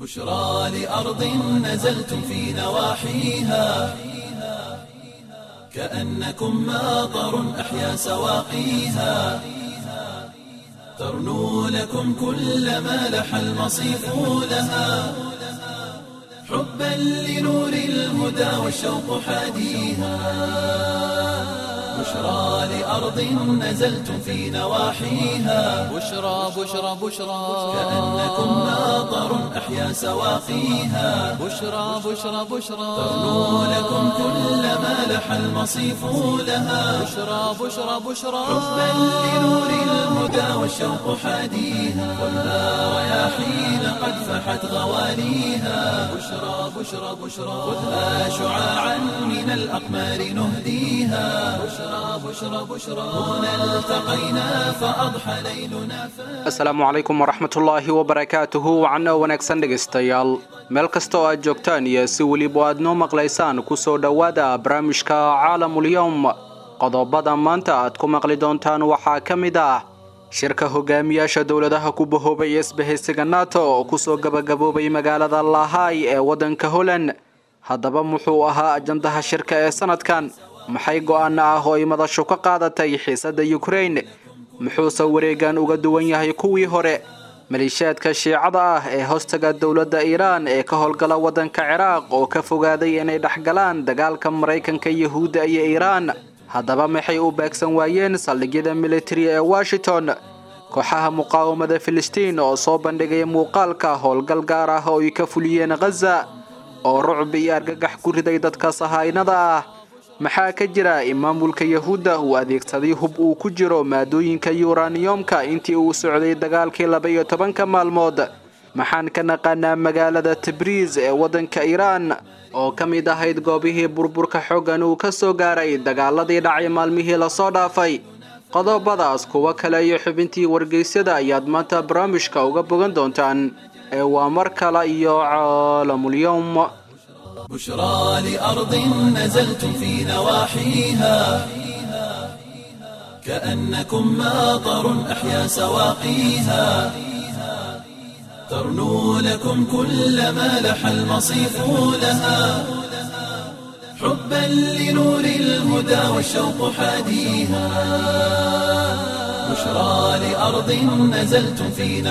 بشرى لأرض نزلتم في نواحيها كأنكم ماطر أحيا سواقيها ترنو لكم كل ما لح المصيف لها حبا لنور الهدى والشوق حاديها بشرى لأرض نزلتم في نواحيها بشرى بشرى بشرى كأنكم ماطر أحيا سواقيها بشرى بشرى بشرى ترنو لكم كل ما لح المصيف لها بشرى بشرى بشرى حبا لنور الهدى والشوق حاديها والنار رياحين قد فحت غواليها بشرى بشرى بشرى خذها شعاعا من الأقمار نهديها بشرى بشرى بشرى هنا التقينا فأضحى ليلنا فاتح asalaamu calaykum waraxmatullaahi wabarakaatuhu wacno wanaagsan dhegaystayaal meel kasta oo aad joogtaan iyo si weliba aad noo maqlaysaan kusoo dhowaada barnaamijka caalamulyowm qodobada maanta aad ku maqli doontaan waxaa ka mid ah shirka hogaamiyaasha dowladaha ku bahoobay isbahaysiga nato oo kusoo gabagaboobay magaalada lahay ee waddanka holland haddaba muxuu ahaa ajandaha shirka ee sanadkan maxay go-aano ah oo ay madashu ka qaadatay xiisadda ukraine muxuuse wareegan uga duwan yahay kuwii hore maleeshiyaadka shiicada ah ee hoostaga dowladda iiraan ee ka howlgala waddanka ciraaq oo ka fogaaday inay dhexgalaan dagaalka maraykanka yahuudda iyo iiraan haddaba maxay u beegsan waayeen saldhigyada militari ee washington kooxaha muqaawamada filistiin oo soo bandhigay muuqaalka howlgal gaar ah oo ay ka fuliyeen khaza oo rucb iyo argagax ku riday dadka sahaynada ah maxaa ka jira in maamulka yahuudda uu adeegsaday hub uu ku jiro maadooyinka yuraniyomka intii uu socday dagaalkii laba iyo tobanka maalmood maxaan ka naqaanaa magaalada tabriis ee waddanka iiraan oo ka mid ahayd goobihii burburka xooggan uu ka soo gaaray dagaaladii dhacay maalmihii lasoo dhaafay qodobadaas kuwo kale iyo xubintii wargeysyada ayaad maanta barnaamijka uga bogan doontaan ee waa mar kale iyo caalamulyowm بشرى لأرض نزلتم في نواحيها كأنكم ماطر أحيا سواقيها ترنو لكم كل ما لح المصيف لها حبا لنور الهدى والشوق حاديها بشرى لأرض نزلتم في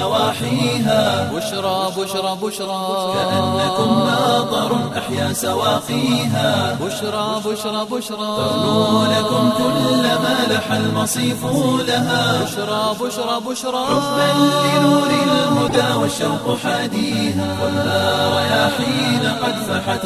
نواحيها بشرى بشرى بشرى كأنكم ماطر أحيا سواقيها بشرى بشرى بشرى ترنو لكم كل ما لح المصيف لها بشرى بشرى بشرى حبا لنور الهدى والشوق حاديها والنار رياحين قد فحت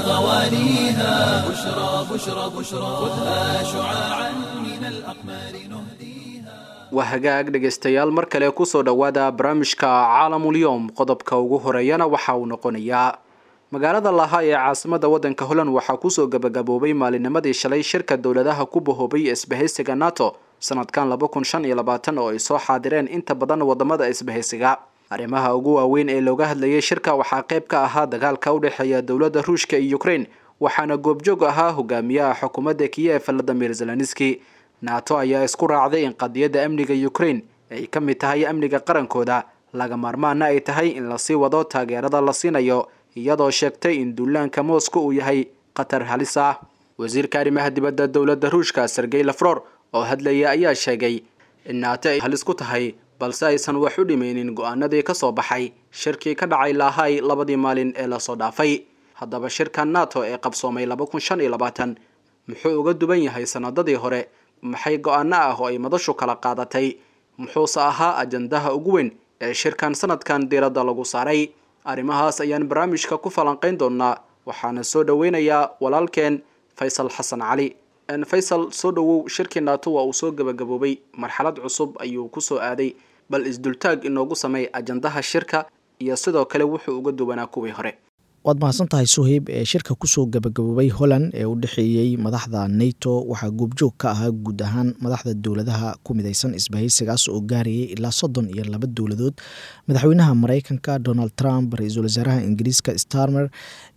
غواليها بشرى بشرى بشرى خذها شعاعا من الأقمار نهديها waa hagaag dhegaystayaal mar kale kusoo dhowaada barnaamijka caalamulyoom qodobka ugu horeeyana waxa uu noqonayaa magaalada laha ee caasimada waddanka holland waxaa kusoo gabagaboobay maalinimadii shalay shirka dowladaha ku bahoobay isbahaysiga nato sanadkan laba kun shan iyo labaatan oo ay soo xaadireen inta badan wadamada isbahaysiga arrimaha ugu waaweyn ee looga hadlayay shirka waxaa qayb ka ahaa dagaalka u dhexeeya dowladda ruushka iyo ukraine waxaana goobjoog ahaa hogaamiyaha xukuumadda kiyev valadimir zelenski nato ayaa isku raacday in qadiyadda amniga ukraine ay ka mid tahay amniga qarankooda laga maarmaana ay tahay in lasii wado taageerada la siinayo iyadoo sheegtay in duulaanka moscow uu yahay khatar halis ah wasiirka arrimaha dibadda dowladda ruushka sergey lafror oo hadlaya ayaa sheegay in nato ay halis ku tahay balse aysan wax u dhimaynin go-aanadii ka soo baxay shirkii ka dhacay lahay labadii maalin ee lasoo dhaafay haddaba shirka nato ee qabsoomay laba kun shan iyo labaatan muxuu uga duwan yahay sanadadii hore maxay go-aano ah oo ay madashu kala qaadatay muxuuse ahaa ajandaha ugu weyn ee shirkan sanadkan diiradda lagu saaray arrimahaas ayaan barnaamijka ku falanqayn doonaa waxaana soo dhoweynayaa walaalkeen faysal xasan cali faysal soo dhowow shirkii nato waa uu soo gabagaboobay marxalad cusub ayuu kusoo aaday bal isdultaag inoogu sameey ajandaha shirka iyo sidoo kale wuxuu uga duwanaa kuwii hore waad mahadsan tahay suheyb ee shirka kusoo gabagaboobay holland ee u dhexeeyey madaxda nato waxaa goobjoog ka ahaa guud ahaan madaxda dowladaha ku mideysan isbahaysigaas oo gaarayay ilaa soddon iyo laba dowladood madaxweynaha mareykanka donald trump ra-iisul wasaaraha ingiriiska starmer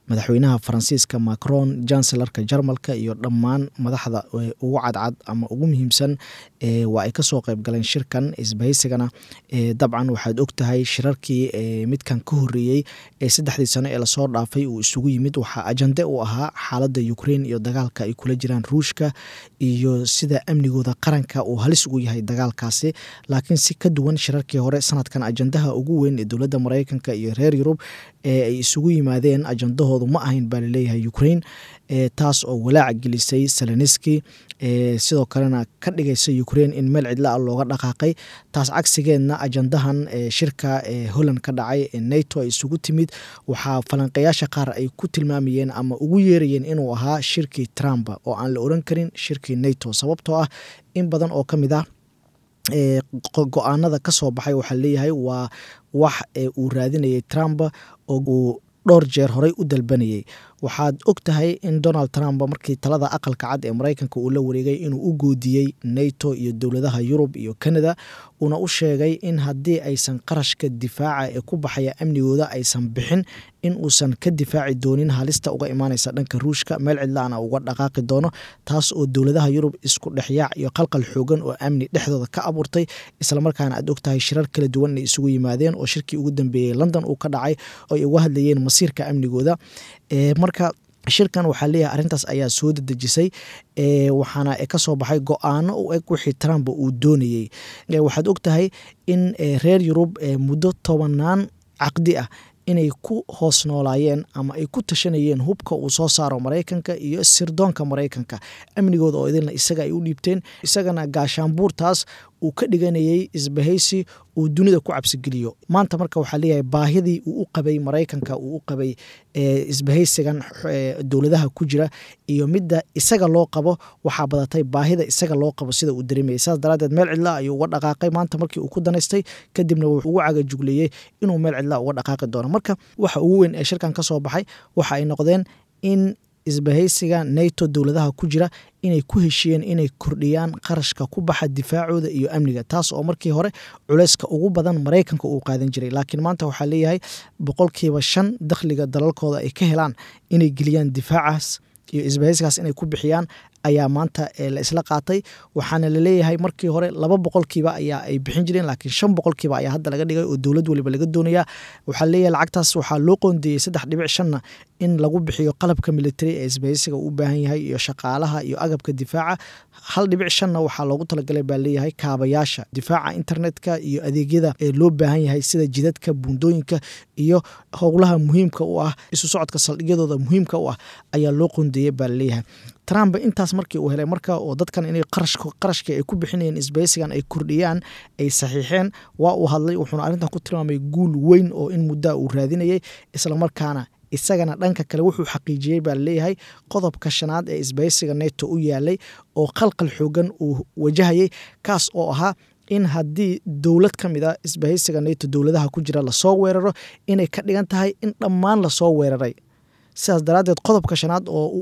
madaxweynaha faransiiska macron jancelarka jarmalka iyo dhammaan madaxda ugu cadcad ama ugu muhiimsan waa ay kasoo qeyb galeen shirkan isbahaysigana dabcan waxaad ogtahay shirarkii midkan ka horeeyey ee saddexdii sano ee lasoo dhaafay uu isugu yimid waxaa ajande u ahaa xaalada ukraine iyo dagaalka ay kula jiraan ruushka iyo sida amnigooda qaranka uu halis ugu yahay dagaalkaasi laakiin si ka duwan shirarkii hore sanadkan ajandaha ugu weyn ee dowladda mareykanka iyo reer yurub ee ay isugu yimaadeen ajandahoodu ma ahayn baa laleeyahay ukraine taas oo walaac gelisay seleniski sidoo kalena ka dhigaysa ukraine in meel cidla a looga dhaqaaqay taas cagsigeedna ajandahan shirka holland ka dhacay ee nato ay isugu timid waxaa falanqeyaasha qaar ay ku tilmaamayeen ama ugu yeerayeen inuu ahaa shirkii trump oo aan la oran karin shirkii nato sababtoo ah in badan oo ka mid ah go-aanada kasoo baxay waxaa leeyahay waa wax uu raadinayay trump oo uu dhowr jeer horey u dalbanayay waxaad og tahay in donald trump markii talada aqalka cad ee mareykanka uu la wareegay inuu u goodiyey nato iyo dowladaha yurub iyo canada uuna u sheegay in haddii aysan qarashka difaaca ee ku baxaya amnigooda aysan bixin in uusan ka difaaci doonin halista uga imaaneysa dhanka ruushka meel cidlaana uga dhaqaaqi doono taas oo dowladaha yurub isku dhexyaac iyo qalqal xoogan oo amni dhexdooda ka abuurtay islamarkaana aad og tahay shirar kala duwan inay isugu yimaadeen oo shirkii ugu dambeeyey london uu ka dhacay oo ay uga hadlayeen masiirka amnigooda marka shirkan waxaa leeyahay arrintaas ayaa soo dedejisay waxaana kasoo baxay go-aano u eg wixii trump uu doonayey waxaad og tahay in reer yurub muddo tobanaan caqdi ah inay ku hoos noolaayeen ama ay ku tashanayeen hubka uu soo saaro maraykanka iyo sirdoonka maraykanka amnigooda oo idilna isaga ay u dhiibteen isagana gaashaanbuurtaas uu ka dhiganayay isbahaysi uu dunida ku cabsigeliyo maanta marka waxaa leeyahay baahidii uu u qabay maraykanka uu u qabay isbahaysigan dowladaha ku jira iyo midda isaga loo qabo waxaa badatay baahida isaga loo qabo sida uu dareemayay saas daraadeed meel cidla ayuu uga dhaqaaqay maanta markii uu ku danaystay kadibna wuxuu ugu cagajugleeyey inuu meel cidla uga dhaqaaqi doono marka waxa ugu weyn ee shirkan ka soo baxay waxa ay noqdeen in isbahaysiga nato dowladaha ku jira inay ku heshiiyeen inay kordhiyaan qarashka ku baxa difaacooda iyo amniga taas oo markii hore culeyska ugu badan maraykanka uu qaadan jiray laakiin maanta waxaa leeyahay boqolkiiba shan dakhliga dalalkooda ay ka helaan inay geliyaan difaacaas iyo isbahaysigaas inay ku bixiyaan ayaa maanta la isla qaatay waxaana laleeyahay markii hore laba boqolkiiba ayaa ay bixin jireen laakiin shan boqolkiiba ayaa hadda laga dhigay oo dowlad waliba laga doonayaa waxaa leeyahay lacagtaas waxaa loo qoondeeyey saddex dhibic shanna in lagu bixiyo qalabka military ee isbahaysiga uu u baahan yahay iyo shaqaalaha iyo agabka difaaca hal dhibic shanna waxaa loogu talagalay baa leeyahay kaabayaasha difaaca internetka iyo adeegyada ee loo baahan yahay sida jidadka buundooyinka iyo howlaha muhiimka u ah isu socodka saldhigyadooda muhiimka u ah ayaa loo qoondeeyey baa laleeyahay trump intaas markii uu helay marka oo dadkan inay qarashka ay ku bixinayeen isbahaysigan ay kordhiyaan ay saxiixeen waa uu hadlay wuxuuna arrintan ku tilmaamay guul weyn oo in muddaa uu raadinayay islamarkaana isagana dhanka kale wuxuu xaqiijiyey baa laleeyahay qodobka shanaad ee isbahaysiga neto u yaalay oo qalqal xoogan uu wajahayay kaas oo ahaa in haddii dowlad ka mid a isbahaysiga neto dowladaha ku jira lasoo weeraro inay ka dhigan tahay in dhammaan lasoo weeraray sidaas daraaddeed qodobka shanaad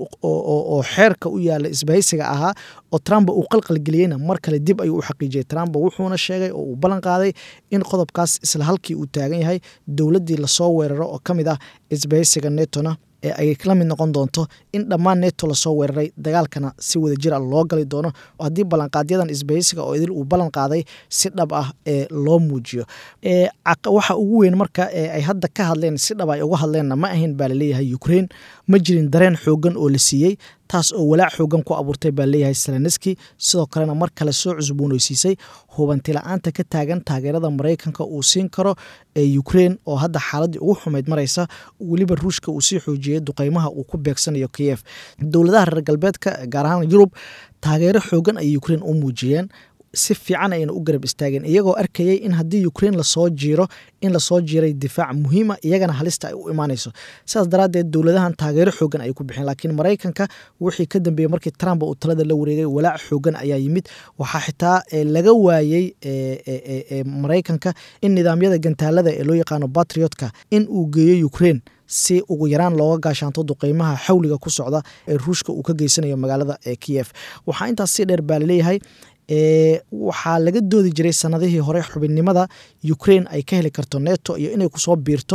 oo xeerka u yaala isbahaysiga ahaa oo trump uu qalqalgeliyeyna mar kale dib ayuu u xaqiijiyey trump wuxuuna sheegay oo uu ballan qaaday in qodobkaas isla halkii uu taagan yahay dowladdii lasoo weeraro oo ka mid ah isbahaysiga netona ee ay la mid noqon doonto in dhammaan neto lasoo weeraray dagaalkana si wada jir a loo gali doono haddii ballanqaadyadan isbahaysiga oo idil uu ballan qaaday si dhab ah ee loo muujiyo waxa ugu weyn marka ay hadda ka hadleen si dhab ay uga hadleenna ma ahayn baa laleeyahay ukraine ma jirin dareen xoogan oo la siiyey taas oo walaac xoogan ku abuurtay baa leeyahay seleneski sidoo kalena mar kale soo cusbooneysiisay hubanti-la-aanta ka taagan taageerada maraykanka uu siin karo ee ukraine oo hadda xaaladii ugu xumayd maraysa weliba ruushka uu sii xoojiyey duqeymaha uu ku beegsanayo kiyef dowladaha reer galbeedka gaar ahaan yurub taageero xoogan ayay ukraine u muujiyeen si fiican ayna u garab istaageen iyagoo arkayay in haddii ukraine lasoo jiiro in lasoo jiiray difaac muhiima iyagana halista ay u imaanayso sidaas daraaddeed dowladahan taageero xoogan ayay ku bixeen laakiin maraykanka wixii ka dambeeyey markii trump uu talada la wareegay walaac xoogan ayaa yimid waxaa xitaa laga waayey maraykanka in nidaamyada gantaalada ee loo yaqaano batriotka in uu geeyo ukraine si ugu yaraan looga gaashaanto duqeymaha xawliga ku socda ee ruushka uu ka geysanayo magaalada ee kiyef waxaa intaas si dheer baa laleeyahay waxaa laga doodi jiray sanadihii hore xubinnimada ukraine ay ka heli karto neto iyo inay kusoo biirto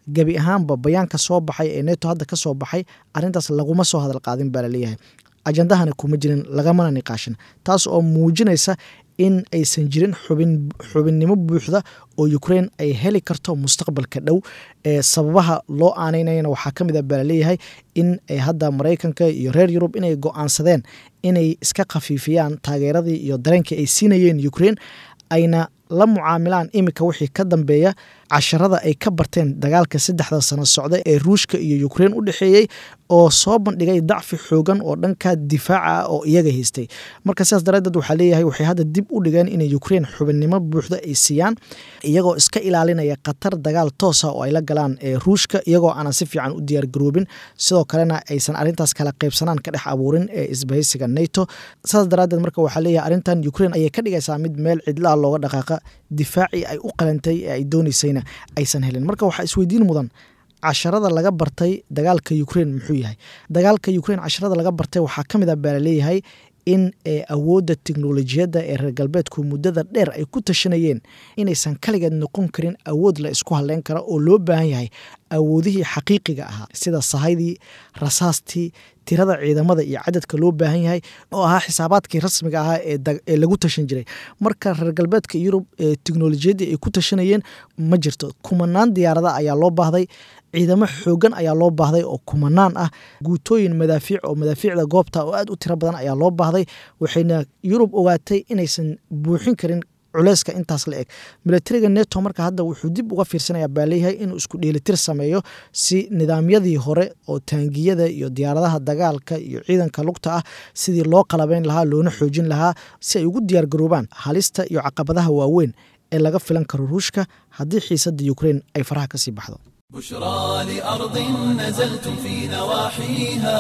gebi ahaanba bayaanka soo baxay ee neto hadda ka soo baxay arrintaas laguma soo hadal qaadin baa laleeyahay ajandahana kuma jirin lagamana niqaashin taas oo muujinaysa in aysan jirin xubin xubinnimo buuxda oo ukraine ay heli karto mustaqbalka dhow ee sababaha loo aaneynayana waxaa ka mid a baa laleeyahay in ay hadda maraykanka iyo reer yurub inay go-aansadeen inay iska khafiifiyaan taageeradii iyo dareenkii ay siinayeen ukraine ayna la mucaamilaan iminka wixii ka dambeeya casharada ay ka barteen dagaalka saddexda sano socda ee ruushka iyo ukraine u dhexeeyey oo soo bandhigay dacfi xoogan oo dhanka difaaca ah oo iyaga haystay marka sidaas daraadeed waxaa leeyahay waxay hadda dib u dhigeen inay ukraine xubinnimo buuxda ay siiyaan iyagoo iska ilaalinaya khatar dagaal toosa oo ay la galaan ee ruushka iyagoo aanan si fiican u diyaargaroobin sidoo kalena aysan arrintaas kala qaybsanaan ka dhex abuurin ee isbahaysiga nato sidaas daraadeed marka waxaa leeyahay arrintan ukraine ayay ka dhigaysaa mid meel cidlaha looga dhaqaaqa difaacii ay u qalantay ee ay doonaysayna aysan helin marka waxaa isweydiin mudan casharada laga bartay dagaalka ukraine muxuu yahay dagaalka ukraine casharada laga bartay waxaa ka mid a baa laleeyahay in awoodda teknolojiyadda ee reer galbeedku muddada dheer ay ku tashanayeen inaysan kaligeed noqon karin awood la isku halleyn kara oo loo baahan yahay awoodihii xaqiiqiga ahaa sida sahaydii rasaastii tirada ciidamada iyo cadadka loo baahan yahay oo ahaa xisaabaadkii rasmiga ahaa ee lagu tashan jiray marka reer galbeedka yurub ee teknolojiyaddii ay ku tashanayeen ma jirto kumanaan diyaarada ayaa loo baahday ciidamo xoogan ayaa loo baahday oo kumanaan ah guutooyin madaafiic oo madaafiicda goobta oo aad u tiro badan ayaa loo baahday waxayna yurub ogaatay inaysan buuxin karin culeyska intaas la eg milatariga neto marka hadda wuxuu dib uga fiirsanaya baa leeyahay inuu isku dheelitir sameeyo si nidaamyadii hore oo taangiyada iyo diyaaradaha dagaalka iyo ciidanka lugta ah sidii loo qalabeyn lahaa loona xoojin lahaa si ay ugu diyaargaroobaan halista iyo caqabadaha waaweyn ee laga filan karo ruushka haddii xiisadda ukraine ay faraha kasii baxdo بشرى لأرض نزلتم في نواحيها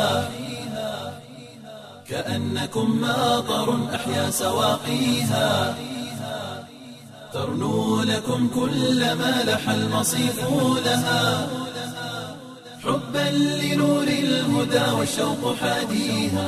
كأنكم ماطر أحيا سواقيها ترنو لكم كل ما لح المصيف لها حبا لنور الهدى والشوق حاديها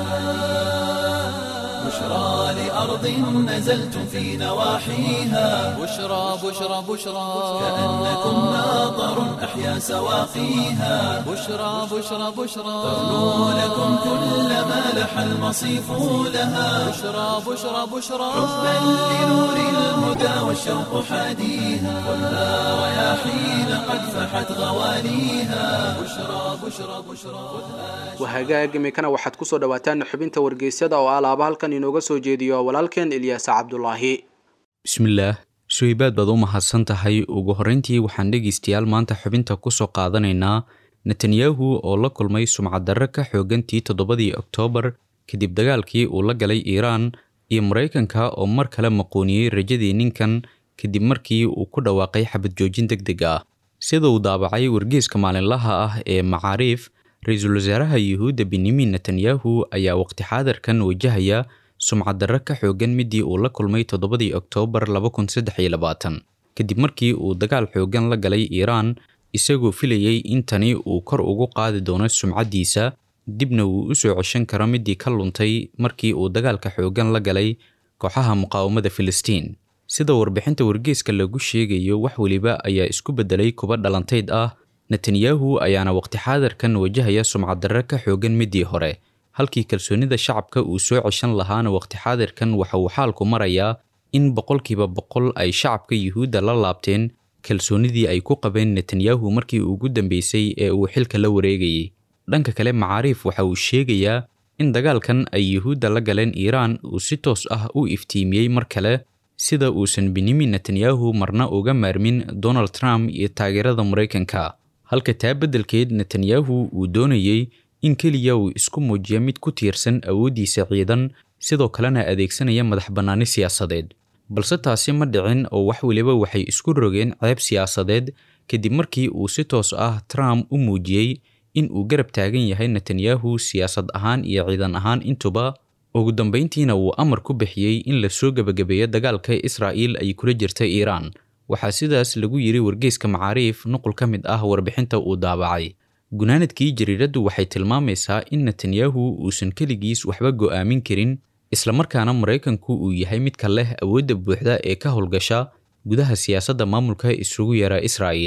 بشرى لأرض نزلتم في نواحيها بشرى بشرى بشرى كأنكم ماطر أحيا سواقيها بشرى بشرى بشرى ترنو لكم كل ما لح المصيف لها بشرى بشرى بشرى حبا لنور الهدى والشوق حاديها ولا رياحين قد فحت غواليها بشرى بشرى بشرى wahagaag iminkana waxaad kusoo dhawaataan xubinta wargeysyada oo alaaba halkan inooga soo jeediyo walaalkeen ilyaasa cabdulaahi bismillaah suhaybaad baad u mahadsan tahay ugu horreyntii waxaan dhegaystayaal maanta xubinta kusoo qaadanaynaa netanyahu oo la kulmay sumcaddarre ka xoogantii toddobadii oktoobar kadib dagaalkii uu la galay iiraan iyo maraykanka oo mar kale maqooniyey rajadii ninkan kadib markii uu ku dhawaaqay xabad joojin deg deg ah sida uu daabacay wargeyska maalinlaha ah ee macaariif ra-iisul wasaaraha yuhuudda benyamin netanyahu ayaa waqti xaadirkan wajahaya sumcaddarre ka xoogan midii uu la kulmay toddobadii oktoobar kadib markii uu dagaal xoogan la galay iiraan isagoo filayey in tani uu kor ugu qaadi doono sumcaddiisa dibna uu u soo ceshan karo midii ka luntay markii uu dagaalka xoogan la galay kooxaha muqaawamada filistiin sida warbixinta wargeyska lagu sheegayo wax weliba ayaa isku beddelay kuba dhalantayd ah netanyahu ayaana waqti xaadirkan wajahaya sumcaddarre ka xoogan midii hore halkii kalsoonida shacabka uu soo ceshan lahaana waqti xaadirkan waxa uu xaalku marayaa in boqolkiiba boqol ay shacabka yuhuudda la laabteen kalsoonidii ay ku qabeen netanyahu markii ugu dambeysay ee uu xilka la wareegayay dhanka kale macaariif waxa uu sheegayaa in dagaalkan ay yuhuudda la galeen iiraan uu si toos ah u iftiimiyey mar kale sida uusan benyamin netanyahu marna uga maarmin donald trump iyo taageerada maraykanka halka taa beddelkeed netanyahu uu doonayey in keliya uu isku muujiya mid ku tiirsan awooddiisa ciidan sidoo kalena adeegsanaya madax bannaani siyaasadeed balse taasi ma dhicin oo wax weliba waxay isku rogeen ceeb siyaasadeed kadib markii uu si toos ah trump u muujiyey in uu garab taagan yahay netanyahu siyaasad ahaan iyo ciidan ahaan intuba ugu dambayntiina uu amar ku bixiyey in la soo gebagabeeyo dagaalka israa'iil ay kula jirta iiraan waxaa sidaas lagu yiri wargeyska macaariif nuqul ka mid ah warbixinta uu daabacay gunaanadkii jariiraddu waxay tilmaamaysaa in netanyahu uusan keligiis waxba go'aamin karin islamarkaana maraykanku uu yahay midka leh awoodda buuxda ee ka howlgasha gudaha siyaasadda maamulka isugu yara israa'iil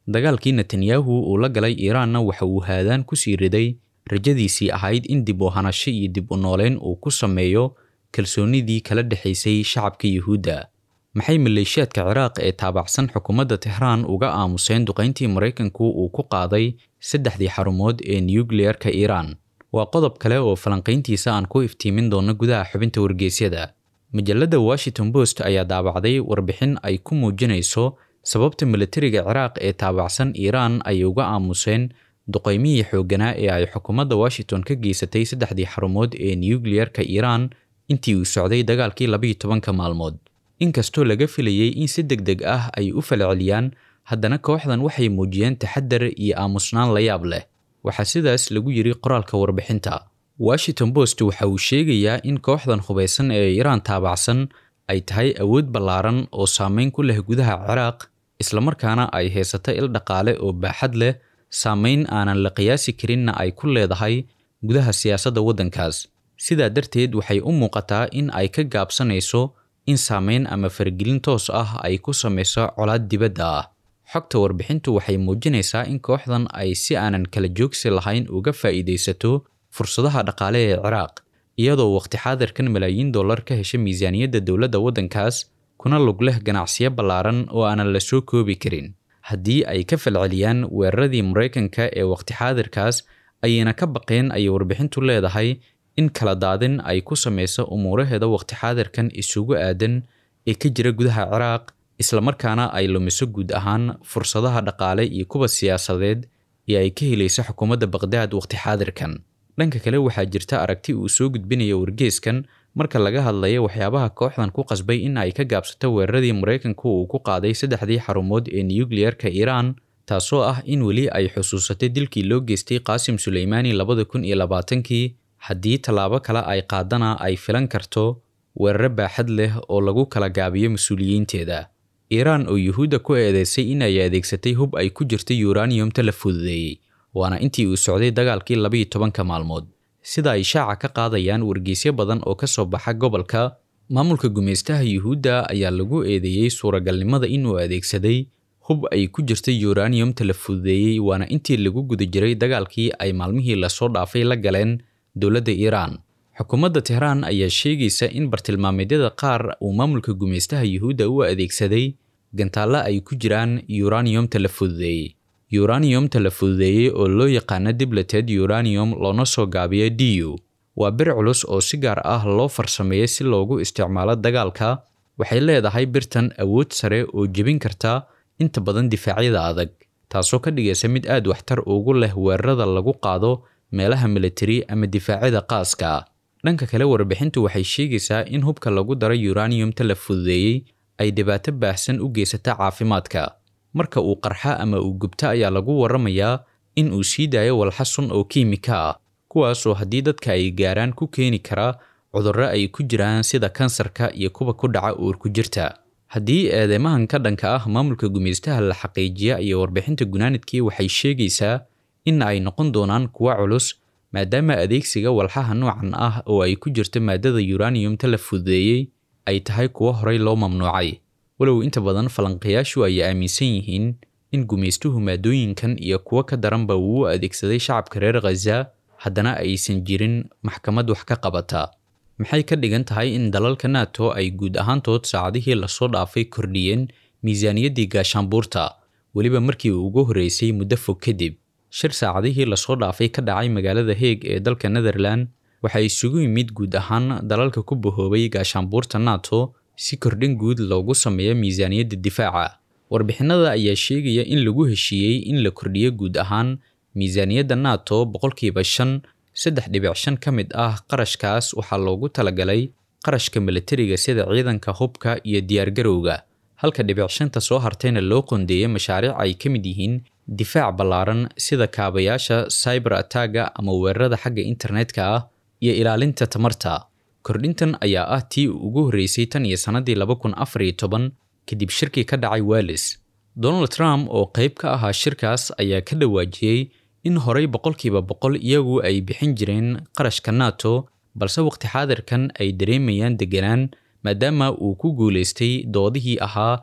dagaalkii netanyahu uu la galay iiraanna waxa uu haadaan ku sii riday rajadiisii ahayd in dib u hanasho iyo dib u nooleyn uu ku sameeyo kalsoonidii kala dhexaysay shacabka yuhuudda maxay maleeshiyaadka ciraaq ee taabacsan xukuumadda tehraan uga aamuseen duqayntii maraykanku uu ku qaaday saddexdii xarumood ee nukliyeerka iiraan waa qodob kale oo falanqayntiisa aan ku iftiimin doono gudaha xubinta wargeysyada majalladda washington post ayaa daabacday warbixin ay ku muujinayso sababta milatariga ciraaq ee taabacsan iiraan ay uga aamuseen duqaymihii xoogganaa ee ay xukuumadda washington ka geysatay saddexdii xarumood ee nukliyeerka iiraan intii uu socday dagaalkii labayo tobanka maalmood inkastoo laga filayey in si deg deg ah ay u falceliyaan haddana kooxdan waxay muujiyeen taxadar iyo aamusnaan la yaab leh waxaa sidaas lagu yidhi qoraalka warbixinta washington post waxa uu sheegayaa in kooxdan hubaysan ee iiraan taabacsan ay tahay awood ballaaran oo saameyn ku leh gudaha ciraaq islamarkaana ay haysato il dhaqaale oo baaxad leh saameyn aanan la qiyaasi karinna ay ku leedahay gudaha siyaasadda waddankaas sidaa darteed waxay u muuqataa in ay ka gaabsanayso in saameyn ama faragelin toos ah ay ku samayso colaad dibadda ah xogta warbixintu waxay muujinaysaa in kooxdan ay si aanan kala joogsi lahayn uga faa'iidaysato fursadaha dhaqaale ee ciraaq iyadoo waqti xaadirkan malaayiin dollar ka hesha miisaaniyadda dowladda waddankaas kuna lug leh ganacsiyo ballaaran oo aanan la soo koobi karin haddii ay ka falceliyaan weeraradii maraykanka ee waqti xaadirkaas ayayna ka baqeen ayay warbixintu leedahay in kala daadin ay ku samayso umuuraheeda waqti xaadirkan isugu aadan ee ka jira gudaha ciraaq islamarkaana ay lumiso guud ahaan fursadaha dhaqaale iyo kuwa siyaasadeed ee ay ka helaysa xukuumadda baqdaad waqti xaadirkan dhanka kale waxaa jirta aragti uu soo gudbinaya wargeeskan marka laga hadlayo waxyaabaha kooxdan ku qasbay in ay ka gaabsato weeraradii maraykanku uu ku qaaday saddexdii xarumood ee nukliyeerka iiraan taasoo ah in weli ay xusuusatay dilkii loo geystay qaasim suleymaani labada kun iyo labaatankii haddii tallaabo kale ay qaadana ay filan karto weeraro baaxad leh oo lagu kala gaabiyo mas-uuliyiinteeda iiraan oo yuhuudda ku eedeysay in ay adeegsatay hub ay ku jirta yuraniyumta la fududeeyey waana intii uu socday dagaalkii labayo tobanka maalmood sida ay shaaca ka qaadayaan wargeysyo badan oo ka soo baxa gobolka maamulka gumaystaha yuhuudda ayaa lagu eedeeyey suuragalnimada inuu adeegsaday hub ay ku jirta yuraniyumta la fududeeyey waana intii lagu guda jiray dagaalkii ay maalmihii lasoo dhaafay la galeen dowladda iiraan xukuumadda tehraan ayaa sheegaysa in bartilmaameedyada qaar uu maamulka gumaystaha yuhuudda u adeegsaday gantaallo ay ku jiraan yuraniyumta la fududeeyey yuraniyumta la fududeeyey oo loo yaqaano dibleted uraniyum loona soo gaabiyo du waa bir culus oo si gaar ah loo farsameeyey si loogu isticmaalo dagaalka waxay leedahay birtan awood sare oo jebin karta inta badan difaacyada adag taasoo ka dhigaysa mid aad waxtar ugu leh weerarada lagu qaado meelaha militari ama difaacyada qaaska ah dhanka kale warbixintu waxay sheegaysaa in hubka lagu daray yuraniyumta la fududeeyey ay dhibaato baahsan u geysata caafimaadka marka uu qarxa ama uu gubto ayaa lagu waramayaa in uu sii daayo walxa sun oo kiimika ah kuwaasoo haddii dadka ay gaaraan ku keeni kara cudurro ay ku jiraan sida kansarka iyo kuwa ku dhaca uurku jirta haddii eedeymahan ka dhanka ah maamulka gumaystaha la xaqiijiya iyo warbixinta gunaanidkii waxay sheegaysaa in ay noqon doonaan kuwa culus maadaama adeegsiga walxaha noocan ah oo ay ku jirto maadada yuraniyumta la fududeeyey ay tahay kuwo horey loo mamnuucay walow inta badan falanqayaashu ay aaminsan yihiin in gumaystuhu maadooyinkan iyo kuwo ka daranba uu u adeegsaday shacabka reer khaza haddana aysan jirin maxkamad wax ka qabata maxay ka dhigan tahay in dalalka nato ay guud ahaantood saacadihii lasoo dhaafay kordhiyeen miisaaniyaddii gaashaanbuurta weliba markii uu ugu horreysay muddo fog kadib shir saacadihii lasoo dhaafay ka dhacay magaalada heeg ee dalka netherland waxaa isugu yimid guud ahaan dalalka ku bahoobay gaashaanbuurta nato si kordhin guud loogu sameeyo miisaaniyadda difaaca warbixinada ayaa sheegaya in lagu heshiiyey in la kordhiyo guud ahaan miisaaniyadda nato boqolkiiba shan saddex dhibic shan ka mid ah qarashkaas waxaa loogu talagalay qarashka militariga sida ciidanka hubka iyo diyaargarowga halka dhibic shanta soo hartayna loo qondeeyay mashaariic ay ka mid yihiin difaac ballaaran sida kaabayaasha cyber attagga ama weerarada xagga internetka ah iyo ilaalinta tamarta kordhintan ayaa ah tii ugu horreysay tan iyo sannadii laba kun afar iyo toban kadib shirkii ka dhacay wallis donald trump oo qayb ka ahaa shirkaas ayaa ka dhawaajiyey in horey boqolkiiba boqol iyagu ay bixin jireen qarashka nato balse waqti xaadirkan ay dareemayaan deganaan maadaama uu ku guulaystay doodihii ahaa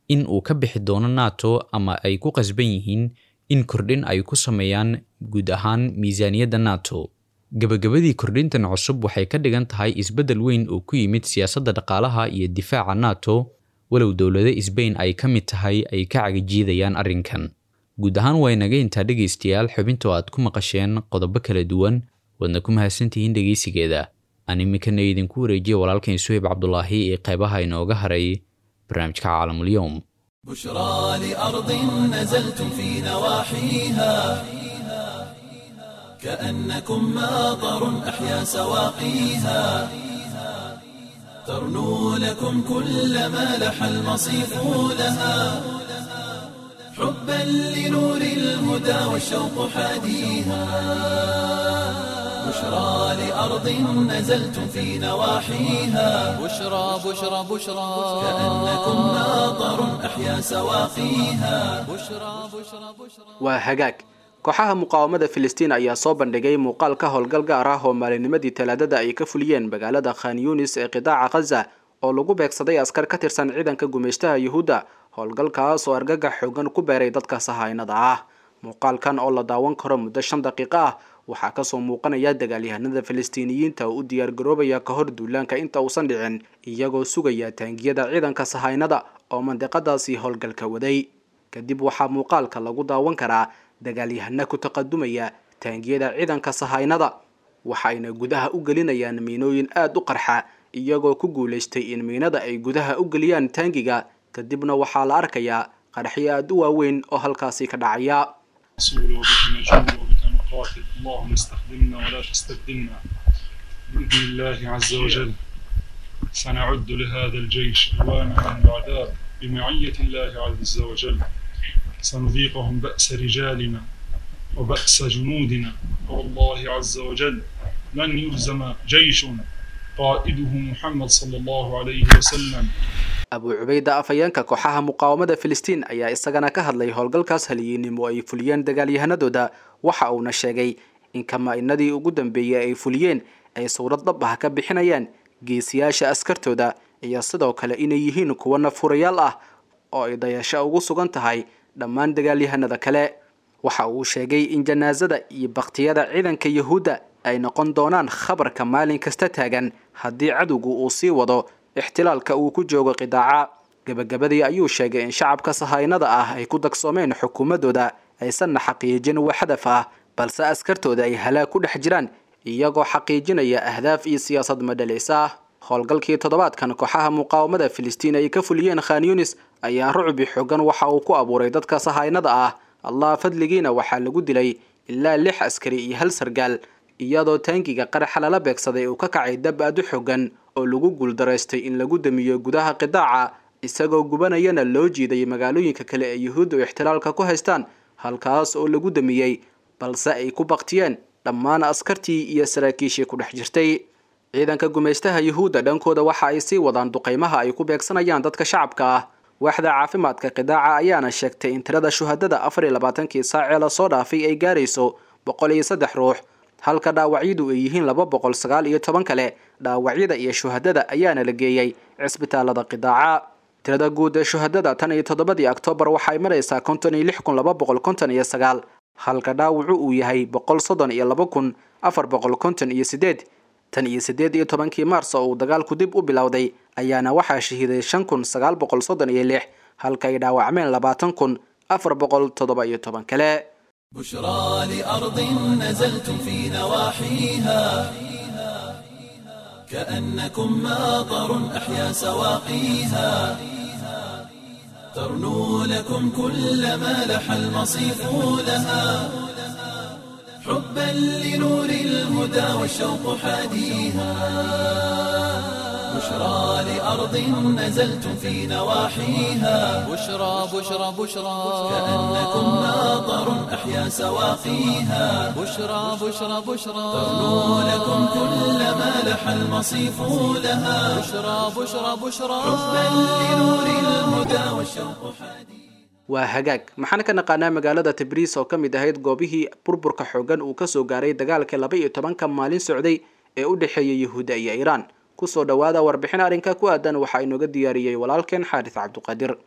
in uu ka bixi doono nato ama ay ku qasban yihiin in kordhin ay ku sameeyaan guud ahaan miisaaniyadda nato gebagabadii kordhintan cusub waxay ka dhigan tahay isbeddel weyn oo ku yimid siyaasadda dhaqaalaha iyo difaaca nato walow dowlado sbain ay ka mid tahay ay ka cagajiidayaan arrinkan guud ahaan waa inaga intaa dhegaystayaal xubinta aad ku maqasheen qodobo kala duwan waadna ku mahadsantihiin dhegaysigeeda aan iminkana idinku wareejiya walaalkan suhayb cabdulaahi ee qaybaha inooga haray barnaamijka caalamulyoom بشرى لأرض نزلتم في نواحيها كأنكم ماطر أحيا سواقيها ترنو لكم كل ما لح المصيف لها حبا لنور الهدى والشوق حاديها بشرى لأرض نزلتم في نواحيها بشرى بشرى بشرى كأنكم ماطر أحيا سواقيها بشرى بشرى بشرى waa hagaag kooxaha muqaawamada filistiin ayaa soo bandhigay muuqaal ka howlgal gaar ah oo maalinimadii talaadada ay ka fuliyeen magaalada khan yunis ee qidaaca khaza oo lagu beegsaday askar ka tirsan ciidanka gumeystaha yuhuudda howlgalkaas oo argagax xoogan ku beeray dadka sahaynada ah muuqaalkan oo la daawan karo muddo shan daqiiqo ah waxaa kasoo muuqanaya dagaalyahanada filistiiniyiinta oo u diyaargaroobaya ka hor duulaanka inta uusan dhicin iyagoo sugaya taangiyada ciidanka sahaynada oo mandiqadaasi howlgalka waday kadib waxaa muuqaalka lagu daawan karaa dagaalyahana ku taqadumaya taangiyada ciidanka sahaynada waxayna gudaha u gelinayaan miinooyin aada u qarxa iyagoo ku guulaystay in miinada ay gudaha u geliyaan taangiga kadibna waxaa la arkayaa qaraxyo aada u waaweyn oo halkaasi ka dhacaya رسول وبك نجول وبك نقاتل اللهم استخدمنا ولا تستبدلنا بإذن الله عز وجل سنعد لهذا الجيش أوانا من الأعداء بمعية الله عز وجل سنذيقهم بأس رجالنا وبأس جنودنا والله عز وجل لن يهزم جيش قائده محمد صلى الله عليه وسلم abu cubayda afhayeenka kooxaha muqaawamada filistiin ayaa isagana ka hadlay howlgalkaas haliyiinimo ay fuliyeen dagaalyahanadooda waxa uuna sheegay in kamaa-inadii ugu dambeeyey ay fuliyeen ay sawrad dhab ah ka bixinayaan geesiyaasha askartooda iyo sidoo kale inay yihiin kuwo nafurayaal ah oo ay dayasho ugu sugan tahay dhammaan dagaalyahanada kale waxa uu sheegay in janaasada iyo baktiyada ciidanka yuhuudda ay noqon doonaan khabarka maalin kasta taagan haddii cadowgu uu sii wado ixtilaalka uu ku joogo qidaaca gebagabadii ayuu sheegay in shacabka sahaynada ah ay ku dagsoomeen xukuumadooda aysanna xaqiijin wax hadaf ah balse askartooda ay halaag ku dhex jiraan iyagoo xaqiijinaya ahdaaf iyo siyaasad madhalaysa howlgalkii toddobaadkan kooxaha muqaawamada filistiin ay ka fuliyeen khan yunis ayaa rucbi xoogan waxa uu ku abuuray dadka sahaynada ah allah fadligiina waxaa lagu dilay ilaa lix askari iyo hal sargaal iyadoo taangiga qaraxa lala beegsaday uu ka kacay dab aad u xogan oo lagu guuldaraystay in lagu damiyo gudaha qidaaca isagoo gubanayana loo jiiday magaalooyinka kale ee yuhuudda ixtilaalka ku haystaan halkaas oo lagu damiyey balse ay ku baktiyeen dhammaan askartii iyo saraakiishii ku dhex jirtay ciidanka gumaystaha yuhuudda dhankooda waxa ay sii wadaan duqaymaha ay ku beegsanayaan dadka shacabka ah waaxda caafimaadka qidaaca ayaana sheegtay in tirada shuhadada afar iyo labaatankii saacee lasoo dhaafay ay gaarayso boqol iyo saddex ruux halka dhaawacyadu ay yihiin laba boqol sagaal iyo toban kale dhaawacyada iyo shuhadada ayaana la geeyey cisbitaalada qidaaca tirada guud ee shuhadada tan iyo toddobadii oktoobar waxay maraysaa konton iyo lix kun laba boqol konton iyo sagaal halka dhaawacu uu yahay boqol soddon iyo laba kun afar boqol konton iyo sideed tan iyo sideed iyo tobankii maars oo uu dagaalku dib u bilowday ayaana waxaa shahiiday shan kun sagaal boqol soddon iyo lix halka ay dhaawacmeen labaatan kun afar boqol toddoba iyo toban kale بشرى لأرض نزلتم في نواحيها كأنكم ماطر أحيا سواقيها ترنو لكم كل ما لح المصيف لها حبا لنور الهدى والشوق حاديها بشرى لأرض نزلتم في نواحيها بشرى بشرى بشرى كأنكم ماطر أحيا سواقيها بشرى بشرى بشرى ترنو لكم كل ما لح المصيف لها بشرى بشرى بشرى حبا لنور الهدى والشوق حديد waa hagaag maxaan ka naqaanaa magaalada tabriis oo ka mid ahayd goobihii burburka xoogan uu kasoo gaaray dagaalka laba iyo tobanka maalin socday ee u dhexeeya yuhuudda iyo iiraan kusoo dhowaada warbixin arrinka ku aadan waxaa inooga diyaariyey walaalkeen xaaris cabduqaadir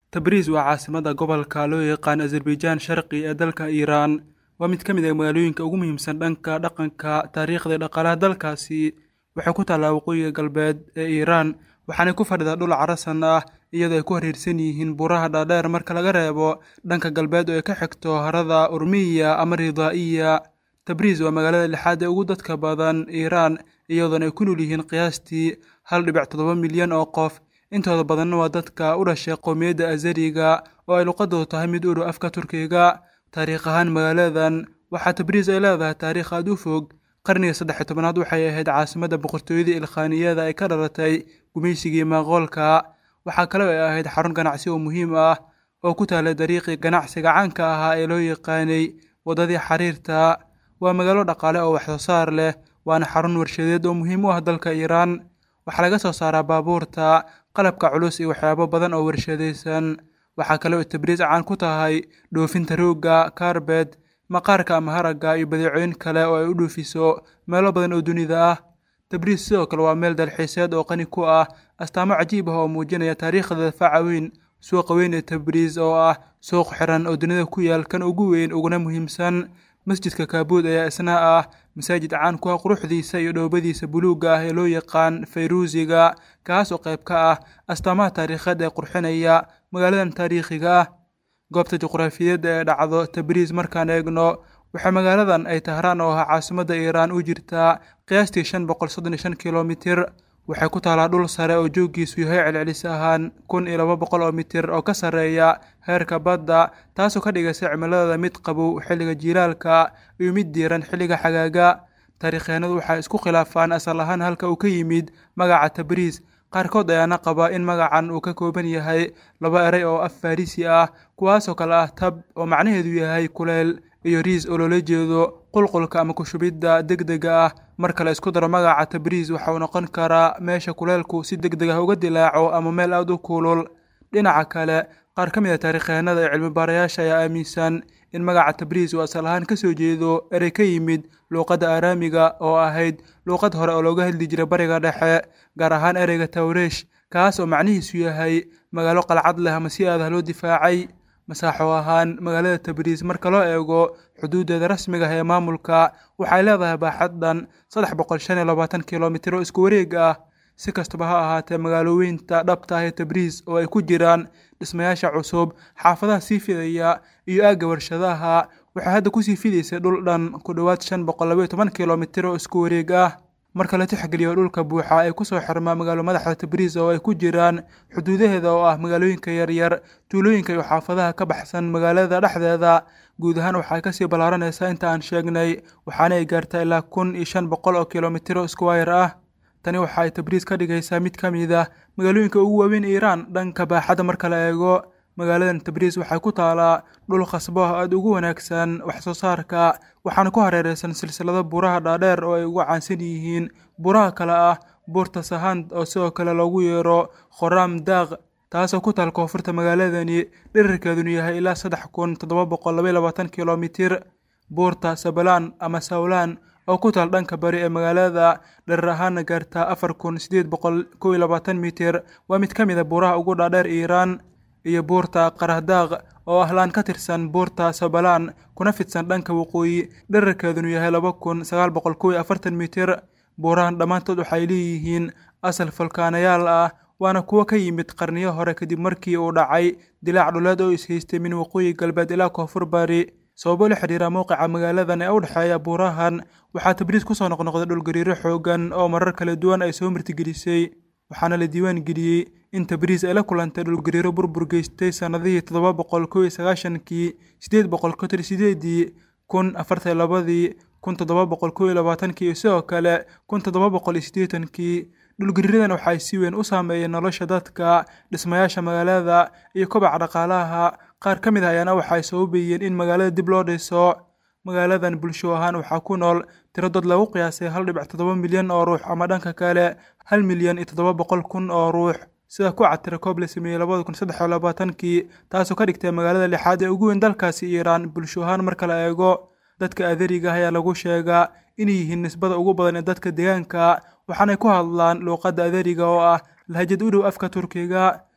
tabriis waa caasimada gobolka loo yaqaan azerbaijaan sharqi ee dalka iiraan waa mid ka mid ah magaalooyinka ugu muhiimsan dhanka dhaqanka taariikhda iyo dhaqaalaha dalkaasi waxay ku taallaa waqooyiga galbeed ee iiraan waxaanay ku fadhidaa dhul carasan ah iyadoo ay ku hareersan yihiin buuraha dhaadheer marka laga reebo dhanka galbeed oo ay ka xigto harada urmiya ama ridaa'iya tabriis waa magaalada lixaad ee ugu dadka badan iiraan iyadoona ay ku nool yihiin qiyaastii hal dhibic toddoba milyan oo qof intooda badanna waa dadka u dhashay qowmiyadda azariga oo ay luqadoodu tahay mid uru afka turkiga taariikh ahaan magaaladan waxaa tabriis ay leedahay taariikh aad u fog qarniga saddex iyo tobanaad waxay ahayd caasimadda boqortooyada ilkhaaniyada ay ka dhalatay gumaysigii maaqoolka waxaa kale oo ay ahayd xarun ganacsi oo muhiim ah oo ku taalay dariiqii ganacsiga caanka ahaa ee loo yaqaanay waddadii xariirta waa magaalo dhaqaale oo waxsoo saar leh waana xarun warshadeed oo muhiim u ah dalka iiraan waxaa laga soo saaraa baabuurta qalabka culus iyo waxyaabo badan oo warshadaysan waxaa kale oo tabriis caan ku tahay dhoofinta roogga kaarbed maqaarka ama haragga iyo badeecooyin kale oo ay u dhoofiso meelo badan oo dunida ah tabriis sidoo kale waa meel dalxiiseed oo qani ku ah astaamo cajiib ah oo muujinaya taariikhda faca weyn suuqa weyn ee tabriis oo ah suuq xiran oo dunida ku yaal kan ugu weyn uguna muhiimsan masjidka kaabuud ayaa isna ah masaajid caan ku ah quruxdiisa iyo dhoobadiisa buluugga ah ee loo yaqaan fayruusiga kaas oo qayb ka ah astaamaha taariikheed ee qurxinaya magaaladan taariikhiga ah goobta juqraafiyeed ee dhacdo tabriis markaan eegno waxaa magaaladan ay tahraan oo ahaa caasimadda iiraan u jirtaa qiyaastii shan boqol soddon iyo shan kilomitir waxay ku taalaa dhul sare oo jooggiisu yahay celcelis ahaan kun iyo laba boqol oo mitir oo ka sarreeya heerka badda taasoo ka dhigaysa cimiladooda mid qabow xilliga jiilaalka iyo mid diiran xilliga xagaaga taariikhyeenadu waxay isku khilaafaan asal ahaan halka uu ka yimid magaca tabriis qaarkood ayaana qaba in magacan uu ka kooban yahay laba erey oo af farisi ah kuwaasoo kale ah tab oo macnaheedu yahay kuleel iyo riis oo loola jeedo qulqulka ama kushubidda degdega ah marka la isku daro magaca tabriis waxa uu noqon karaa meesha kuleelku si degdeg ah uga dilaaco ama meel aad u kulul dhinaca kale qaar ka mid a taariikyahanada iyo cilmibaarayaasha ayaa aaminsan in magaca tabriis uu asal ahaan ka soo jeedo erey ka yimid luuqadda aaraamiga oo ahayd luuqad hore oo looga hadli jiray bariga dhexe gaar ahaan ereyga tawreesh kaas oo macnihiisu yahay magaalo qalcad leh ama si aadah loo difaacay masaaxo ahaan magaalada tabriis marka loo eego xuduudeeda rasmiga ah ee maamulka waxay leedahay baaxad dhan saddex boqol shan iyo labaatan kilomitir oo isku wareeg ah si kastaba ha ahaatee magaalooyinta dhabta ah ee tabriis oo ay ku jiraan dhismayaasha cusub xaafadaha sii fidaya iyo aagga warshadaha waxay hadda kusii fidaysay dhul dhan ku dhowaad shan boqol labaiyo toban kilomitir oo isku wareeg ah marka la tixgeliyo dhulka buuxa ee kusoo xirmaa magaalo madaxda tabriis oo ay ku jiraan xuduudaheeda oo ah magaalooyinka yaryar tuulooyinka iyo xaafadaha ka baxsan magaalada dhexdeeda guud ahaan waxay kasii ballaaranaysaa inta aan sheegnay waxaana ay gaartaa ilaa kun iyo shan boqol oo kilomitiro iskuwayr ah tani waxa ay tabriis ka dhigaysaa mid ka mid ah magaalooyinka ugu waaweyn iiraan dhanka baaxadda marka la eego magaaladan tabriis waxay ku taalaa dhul khasbo ah aada ugu wanaagsan wax soo saarka waxaana ku hareereysan silsilado buuraha dhaadheer oo ay ugu caansan yihiin buuraha kale ah buurta sahand oo sidoo kale loogu yeero khoraam daaq taasoo ku taal koonfurta magaaladani dherarkeedunu yahay ilaa saddex kun toddoba boqol labaiy labaatan kilomitir buurta sabalaan ama sawlaan oo ku taal dhanka bari ee magaalada dherer ahaana gaartaa afar kun siddeed boqol kow iyo labaatan mitir waa mid ka mid a buuraha ugu dhaadheer iiraan iyo buurta qarahdaaq oo ah laan ka tirsan buurta sabalaan kuna fidsan dhanka waqooyi dherarkeedunu yahay laba kun sagaal boqol kow iyo afartan mitir buurahan dhammaantood waxay leeyihiin asal falkaanayaal ah waana kuwo ka yimid qarniyo hore kadib markii uu dhacay dilaac dhuleed oo ishaystay min waqooyi galbeed ilaa koonfur bari sababo la xidhiira mowqica magaaladan ee u dhexeeya buurahan waxaa tabriis kusoo noqnoqday dhulgariiro xoogan oo marar kala duwan ay soo martigelisay waxaana la diiwaan geliyey in tabriis ay la kulantay dhulgariiro burbur geystay sannadihii toddoba boqol kow iyo sagaashankii siddeed boqol konton sideedii kun afartan labadii kun toddoba boqol kow iyo labaatankii iyo sidoo kale kun toddoba boqol iyo siddeetankii dhulgariiradan waxay si weyn u saameeyeen nolosha dadka dhismayaasha magaalada iyo kobaca dhaqaalaha qaar ka mid ah ayaana waxay sababayeen in magaalada dib loo dhiso magaaladan bulsho ahaan waxaa ku nool tiro dad lagu qiyaasay hal dhibic toddoba milyan oo ruux ama dhanka kale hal milyan iyo toddoba boqol kun oo ruux sida ku catira koob la sameeyey labada kun saddex iyo labaatankii taasoo ka dhigtay magaalada lixaad ee ugu weyn dalkaasi iiraan bulsho ahaan marka la eego dadka adariga ayaa lagu sheegaa inay yihiin nisbada ugu badan ee dadka deegaanka waxaanay ku hadlaan luuqadda adariga oo ah lahjad u dhow afka turkiga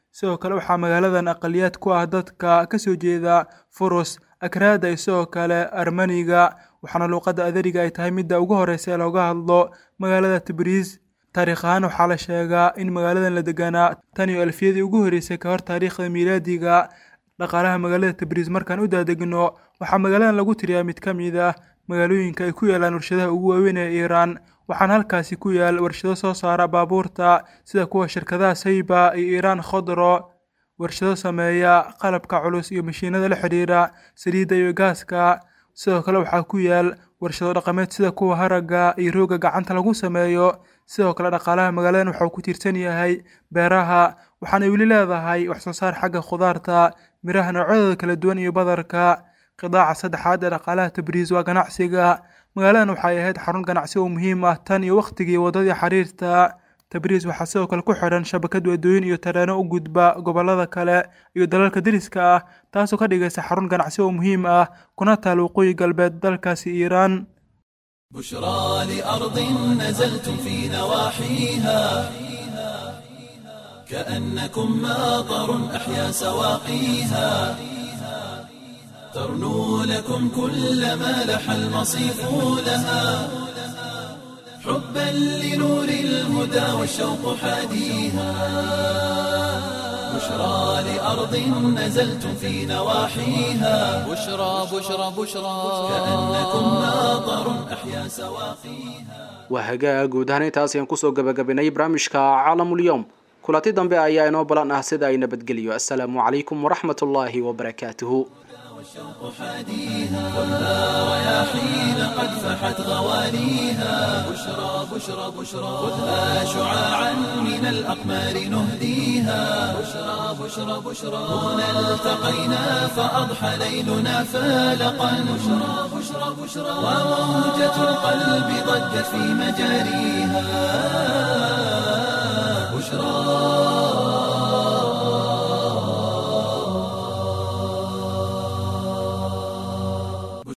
sidoo kale waxaa magaaladan aqaliyaad ku ah dadka ka soo jeeda furus akraada iyo sidoo kale armaniga waxaana luuqadda adariga ay tahay midda ugu horeysa ee looga hadlo magaalada tabriis taariikh ahaan waxaa la sheegaa in magaaladan la deganaa tan iyo alfiyadii ugu horreysay ka hor taariikhda miilaadiga dhaqaalaha magaalada tabriis markaan u daadegno waxaa magaaladan lagu tiriyaa mid ka mid ah magaalooyinka ay ku yaalaan warshadaha ugu waaweyn ee iiraan waxaana halkaasi ku yaal warshado soo saara baabuurta sida kuwa shirkadaha sayba iyo iiraan khodro warshado sameeya qalabka culus iyo mashiinada la xidhiira saliidda iyo gaaska sidoo kale waxaa ku yaal warshado dhaqameed sida kuwa haragga iyo rooga gacanta lagu sameeyo sidoo kale dhaqaalaha magaaladan waxa uu ku tiirsan yahay beeraha waxaanay weli leedahay wax soo saar xagga khudaarta miraha noocyadooda kala duwan iyo badarka qidaaca saddexaad ee dhaqaalaha tabriis waa ganacsiga magaaladan waxay ahayd xarun ganacsi oo muhiim ah tan iyo wakhtigii waddadii xiriirta tabriis waxaa sidoo kale ku xidhan shabakad waddooyin iyo tareeno u gudba gobollada kale iyo dalalka deriska ah taasoo ka dhigaysa xarun ganacsi oo muhiim ah kuna taal waqooyi galbeed dalkaasi iiraan بشرى لأرض نزلتم في نواحيها كأنكم ماطر أحيا سواقيها ترنو لكم كل ما لح المصيف لها حبا لنور الهدى والشوق حاديها بشرى لأرض نزلتم في نواحيها بشرى بشرى بشرى كأنكم ماطر أحيا سواقيها waa hagaag guud ahaan intaas ayaan kusoo gabagabinay barnaamijka caalamulyoom kulanti dambe ayaa inoo balan ah sida ay nabadgeliyo assalaamu calaykum waraxmat ullaahi wabarakaatuhu رياحين قد فحت غوانيها بشرى بشرى بشرى خذها شعاعا من الأقمار نهديها بشرى بشرى بشرى هنا التقينا فأضحى ليلنا فالقا بشرى بشرى بشرى وموجة القلب ضجت في مجاريها بشرى